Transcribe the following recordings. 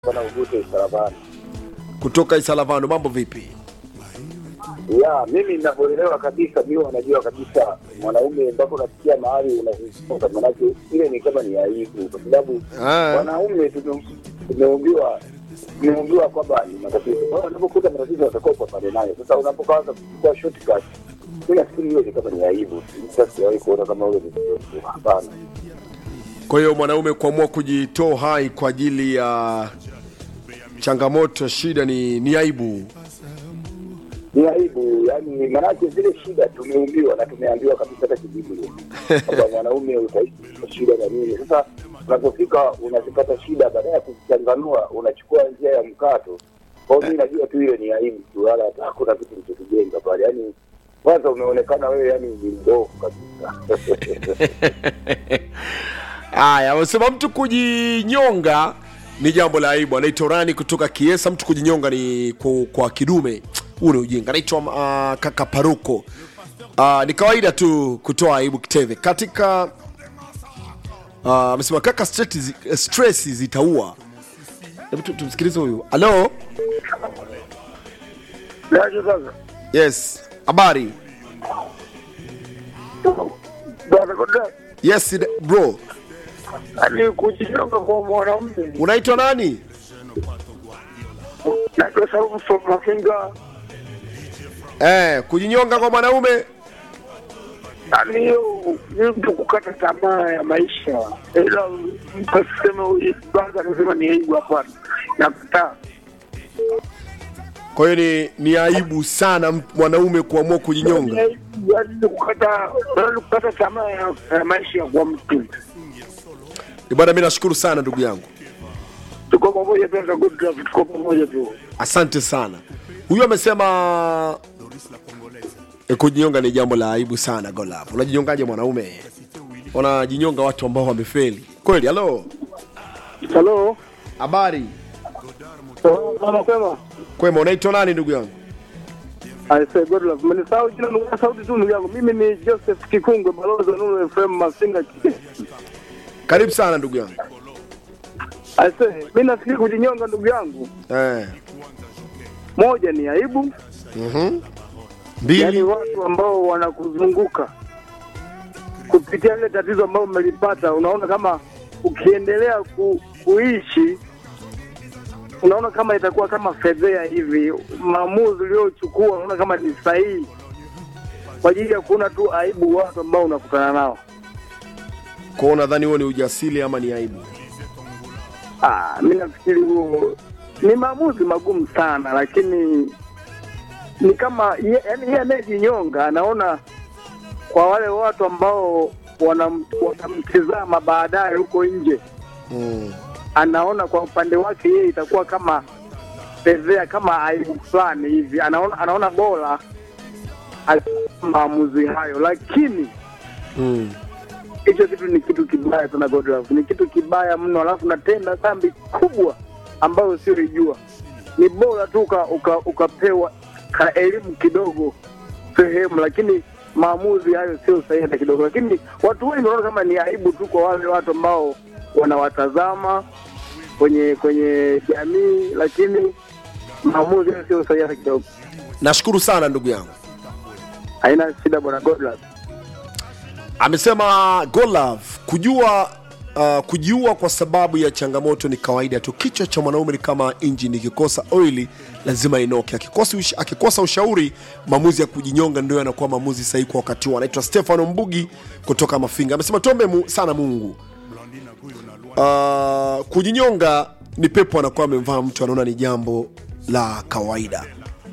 Bwana Ugute Isaravani. kutoka Isalavano. Mambo vipi? Ya, mimi ninavyoelewa kabisa, mimi wanajua kabisa mwanaume ambapo unasikia mahali unazungumza, manake ile ni kama ni aibu, kwa sababu Ah. wanaume tume- tumeumbiwa tumeumbiwa kwamba ni matatizo. Kwa hiyo unapokuta matatizo watakuwa upambane nayo. Sasa unapokaanza kuchukua shortcut, mimi nafikiri hiyo ni kama ni aibu. Sasa sijawahi kuona kama ule ni hapana. Kwa hiyo mwanaume kuamua kujitoa hai kwa ajili ya changamoto, shida ni, ni aibu. ni aibu yani, maanake zile shida tumeumbiwa na tumeambiwa kabisa hata kibiblia kwamba mwanaume utaishi kwa shida na nini. Sasa unapofika unazipata shida, baada ya kuzichanganua unachukua njia ya mkato. Kwa hiyo mi najua tu ile ni aibu tu, wala hata hakuna kitu kilichotujenga pale. Yani kwanza umeonekana wewe yani ni mbovu kabisa. Haya, wamesema mtu kujinyonga ni jambo la aibu. Anaitwa Rani kutoka Kiesa. Mtu kujinyonga ni kwa, kwa kidume, huu ni ujinga. Anaitwa uh, kaka Paruko. Uh, ni kawaida tu kutoa aibu Kiteve katika uh, amesema kaka, stress, zi- stress zitaua. Hebu tu- tumsikilize huyu. Halo, Naje sasa yes, habari? bwana Koda, Yes bro, yani kujinyonga kwa mwanaume unaitwa nani? naitwa Saumu from Mafinga, Eh, kujinyonga kwa mwanaume yani hiyo ni mtu kukata tamaa ya maisha, ila mtu asiseme huyu kwanza anasema ni aibu. Hapana, nakataa. Kwa hiyo ni, ni aibu sana m- mwanaume kuamua Ni kujinyonga. aibu, yani ni kukata yani kukata tamaa ya ya maisha kwa mtu. Eh, Bwana, mimi nashukuru sana ndugu yangu, Tuko pamoja tu, hata good luck, tuko pamoja tu. asante sana. Huyu amesema e, kujinyonga ni jambo la aibu sana. Golap, unajinyongaje mwanaume? Wanajinyonga watu ambao wamefeli kweli. Halo, Halo, habari mama kwema. kwema, unaitwa nani ndugu yangu? I say good luck. Mnisahau jina ndugu sauti tu ndugu yangu. Mimi ni Joseph Kikungwe, balozi wa Nuru FM Masinga. Karibu sana ndugu yangu. I say mimi nafikiri kujinyonga ndugu yangu, Eh. moja ni aibu, Mhm. yaani Mbili. watu ambao wanakuzunguka kupitia ile tatizo ambalo umelipata, unaona kama ukiendelea ku, kuishi unaona kama itakuwa kama fedhea hivi. Maamuzi uliochukua unaona kama ni sahihi kwa ajili ya kuona tu aibu watu ambao unakutana nao. Kwa hiyo nadhani huo ni ujasiri ama ni aibu? Ah, mi nafikiri huo ni maamuzi magumu sana, lakini ni kama ye- yaani yeye anayejinyonga anaona kwa wale watu ambao wanam- wanamtizama baadaye huko nje, Mm. anaona kwa upande wake yeye itakuwa kama fedhea, kama aibu fulani hivi, anaona anaona bora achukue maamuzi hayo, lakini Mm. hicho kitu ni kitu kibaya sana Godlove, ni kitu kibaya mno, alafu natenda dhambi kubwa ambayo usioijua. Ni bora tu uka, uka, ukapewa ka elimu kidogo sehemu, lakini maamuzi hayo sio sahihi hata kidogo. Lakini watu wengi wanaona kama ni aibu tu kwa wale watu ambao wanawatazama kwenye kwenye jamii, lakini maamuzi hayo sio sahihi hata kidogo. Nashukuru sana ndugu yangu. Haina shida bwana Godlove. amesema Golove kujua uh, kujiua kwa sababu ya changamoto ni kawaida tu. Kichwa cha mwanaume ni kama injini, ikikosa oili lazima inoke. Akikosa, ush, akikosa ushauri, maamuzi ya kujinyonga ndio yanakuwa maamuzi sahihi kwa wakati huo. Anaitwa Stefano Mbugi kutoka Mafinga, amesema tuombe mu, sana Mungu. Uh, kujinyonga ni pepo anakuwa amemvaa mtu, anaona ni jambo la kawaida.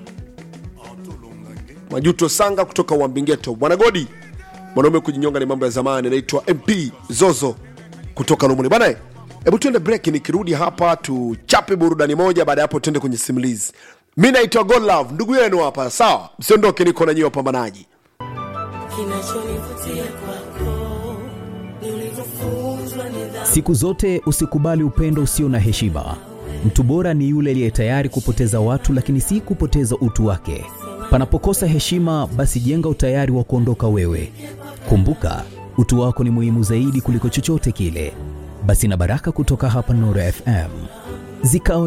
Majuto Sanga kutoka Wambingeto, bwana Godi mwanaume kujinyonga ni mambo ya zamani. Anaitwa MP Zozo kutoka Lumuni bana. Hebu tuende break, nikirudi hapa tuchape burudani moja, baada ya hapo tuende kwenye simulizi. Mi naitwa God Love, ndugu yenu hapa, sawa? Msiondoke, niko na nyie wapambanaji. Kinachonivutia kwako ni ulivyofunzwa nidhamu. Siku zote usikubali upendo usio na heshima. Mtu bora ni yule aliye tayari kupoteza watu, lakini si kupoteza utu wake. Panapokosa heshima, basi jenga utayari wa kuondoka wewe. Kumbuka, utu wako ni muhimu zaidi kuliko chochote kile. Basi na baraka kutoka hapa Nuru FM zikawa